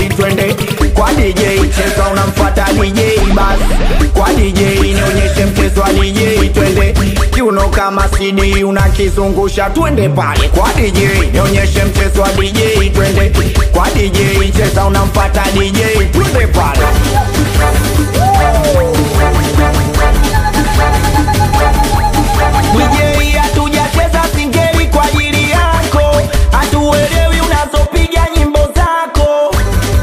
twende kwa DJ cheza unamfuata DJ basi kwa DJ nionyeshe mchezo wa DJ twende kiuno kama CD unakizungusha twende pale kwa DJ nionyeshe mchezo wa DJ twende kwa DJ cheza unamfuata DJ twende pale DJ hatujacheza singeli kwa ajili yako, hatuelewi unazopiga nyimbo zako.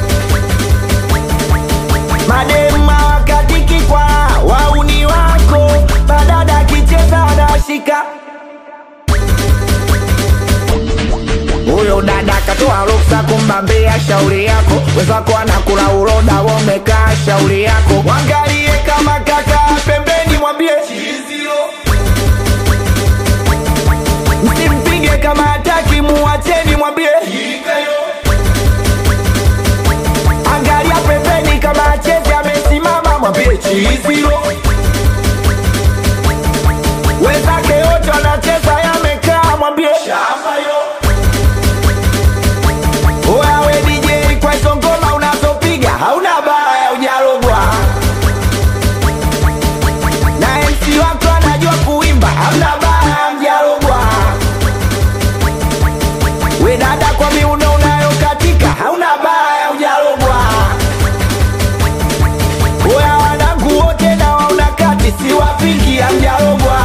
Madema wakatiki kwa wauni wako, badada akicheza anashika huyo dada katoa ruksa kumbambia shauri yako, wenzako anakula uroda, wamekaa shauri yako. Wangalie kama kaka pembeni, mwambie msimpige kama hataki, muacheni, mwambie angalia pembeni, kama acheze amesimama, mwambie chizilo. Wenzake wote wanacheza yamekaa, mwambie Oya we DJ kwa hizo ngoma unazopiga hauna baya ujarogwa na MC wako anajua kuimba hauna baya mjarogwa we dada kwa miuno unayokatika hauna baya ujarogwa Oya wanangu wote na wauna kati siwapingi hamjarogwa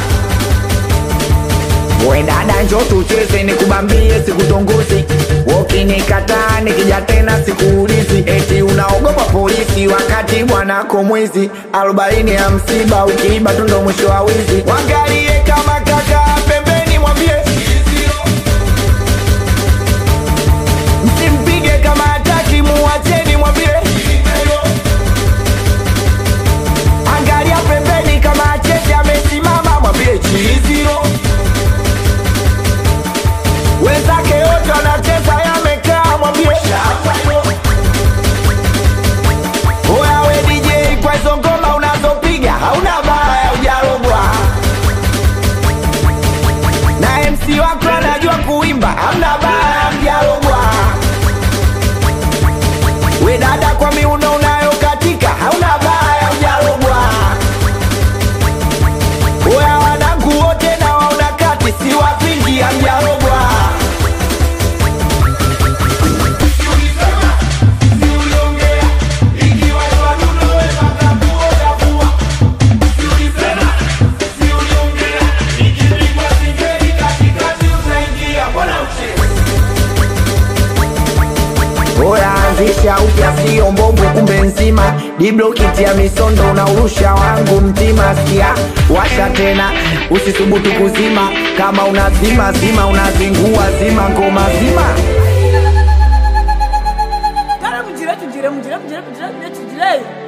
We dada njo tucheze nikubambie sikutongozi Ukinikataa nikija tena sikuulizi Eti unaogopa polisi wakati bwanako mwizi arobaini ya msiba ukiiba tu ndo mwisho wa wizi Wangalie kama kaka pembeni mwambie Msimpige kama hataki muacheni mwambie Angalia pembeni kama acheze amesimama mwambie chiziro wenzake wote wanacheza yamekaa, mwambie oya we DJ, kwa hizo ngoma unazopiga hauna baya, ujarogwa na MC wako anajua kuimba, hamna baya, mjarogwa we dada, kwa miuno unayokatika hauna baya, ujarogwa oya wanangu wote na wauna kati, siwapingi, hamjarogwa Oya anzisha upya sio mbongo kumbe nzima diblokiti ya misondo unaurusha wangu mtima sikia washa tena usisubutu kuzima kama unazima zima unazingua zima ngoma zima Cara, mujire, tujire, mujire, mujire, mujire, mujire, tujire.